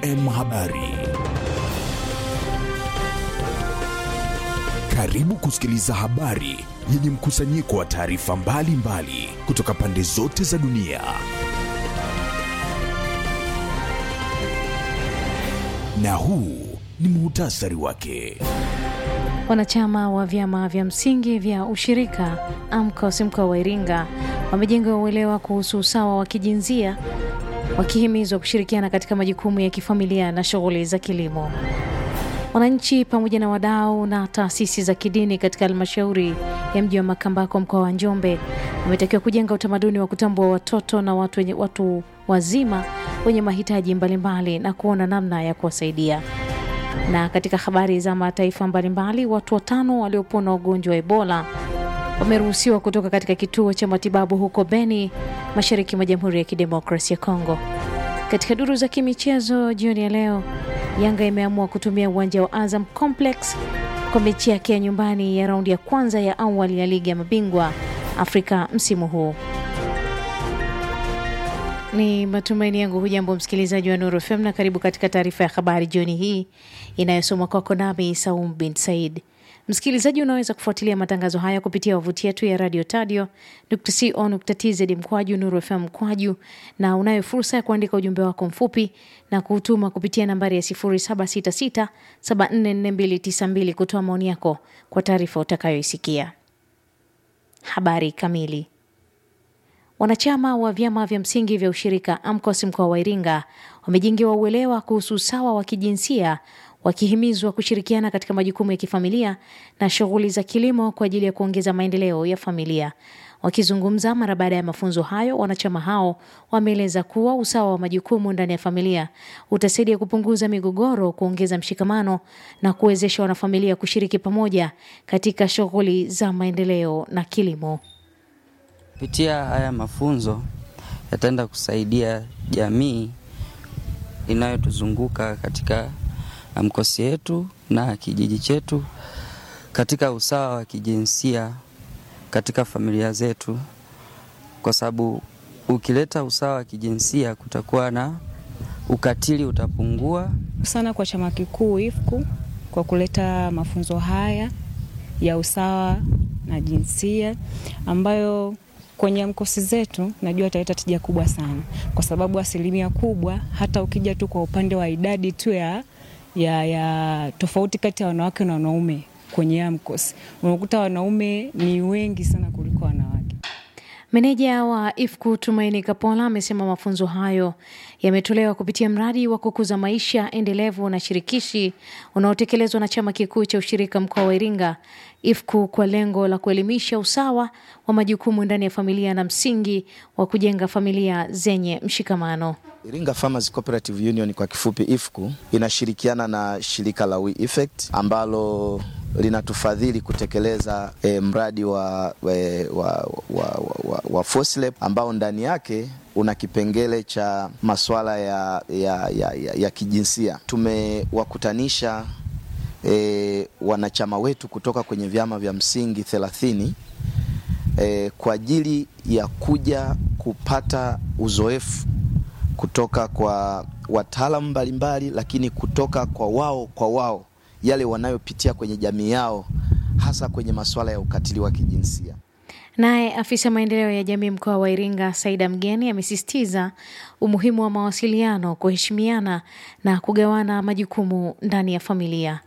M Habari. Karibu kusikiliza habari yenye mkusanyiko wa taarifa mbalimbali kutoka pande zote za dunia. Na huu ni muhtasari wake. Wanachama wa vyama vya msingi vya ushirika AMCOS mkoa wa Iringa wamejenga uelewa kuhusu usawa wa kijinsia wakihimizwa kushirikiana katika majukumu ya kifamilia na shughuli za kilimo. Wananchi pamoja na wadau na taasisi za kidini katika halmashauri ya mji wa Makambako mkoa wa Njombe wametakiwa kujenga utamaduni wa kutambua watoto na watu, wenye, watu wazima wenye mahitaji mbalimbali na kuona namna ya kuwasaidia. Na katika habari za mataifa mbalimbali, watu watano waliopona ugonjwa wa Ebola wameruhusiwa kutoka katika kituo cha matibabu huko Beni, mashariki mwa Jamhuri ya Kidemokrasia ya Kongo. Katika duru za kimichezo jioni ya leo, Yanga imeamua kutumia uwanja wa Azam Complex kwa mechi yake ya nyumbani ya raundi ya kwanza ya awali ya ligi ya mabingwa Afrika msimu huu. Ni matumaini yangu hujambo msikilizaji wa Nuru FM na karibu katika taarifa ya habari jioni hii inayosomwa kwako nami Saum bin Said. Msikilizaji, unaweza kufuatilia matangazo haya kupitia wavuti yetu ya radio tadio co.tz mkwaju Nuru FM mkwaju, na unayo fursa ya kuandika ujumbe wako mfupi na kuutuma kupitia nambari ya 0766744292 kutoa maoni yako kwa taarifa utakayoisikia. Habari kamili. Wanachama wa vyama vya msingi vya ushirika AMCOS mkoa wa Iringa wamejengewa uelewa kuhusu usawa wa kijinsia wakihimizwa kushirikiana katika majukumu ya kifamilia na shughuli za kilimo kwa ajili ya kuongeza maendeleo ya familia. Wakizungumza mara baada ya mafunzo hayo, wanachama hao wameeleza kuwa usawa wa majukumu ndani ya familia utasaidia kupunguza migogoro, kuongeza mshikamano na kuwezesha wanafamilia kushiriki pamoja katika shughuli za maendeleo na kilimo. Kupitia haya mafunzo yataenda kusaidia jamii inayotuzunguka katika mkosi yetu na kijiji chetu katika usawa wa kijinsia katika familia zetu, kwa sababu ukileta usawa wa kijinsia kutakuwa na ukatili utapungua sana. Kwa chama kikuu IFCU kwa kuleta mafunzo haya ya usawa na jinsia ambayo kwenye mkosi zetu najua italeta tija kubwa sana, kwa sababu asilimia kubwa, hata ukija tu kwa upande wa idadi tu ya ya, ya tofauti kati ya wanawake na wanaume kwenye AMCOS unakuta wanaume ni wengi sana kuliko wanawake. Meneja wa IFCU Tumaini Kapola amesema mafunzo hayo yametolewa kupitia mradi wa kukuza maisha endelevu na shirikishi unaotekelezwa na chama kikuu cha ushirika mkoa wa Iringa IFCU kwa lengo la kuelimisha usawa wa majukumu ndani ya familia na msingi wa kujenga familia zenye mshikamano. Iringa Farmers Cooperative Union kwa kifupi IFCU inashirikiana na shirika la We Effect ambalo linatufadhili kutekeleza eh, mradi wa, wa, wa, wa, wa, wa FOSLEP ambao ndani yake una kipengele cha masuala ya, ya, ya, ya, ya kijinsia. Tumewakutanisha eh, wanachama wetu kutoka kwenye vyama vya msingi thelathini eh, kwa ajili ya kuja kupata uzoefu kutoka kwa wataalamu mbalimbali, lakini kutoka kwa wao kwa wao yale wanayopitia kwenye jamii yao, hasa kwenye masuala ya ukatili wa kijinsia. Naye afisa maendeleo ya jamii mkoa wa Iringa Saida Mgeni amesisitiza umuhimu wa mawasiliano, kuheshimiana na kugawana majukumu ndani ya familia.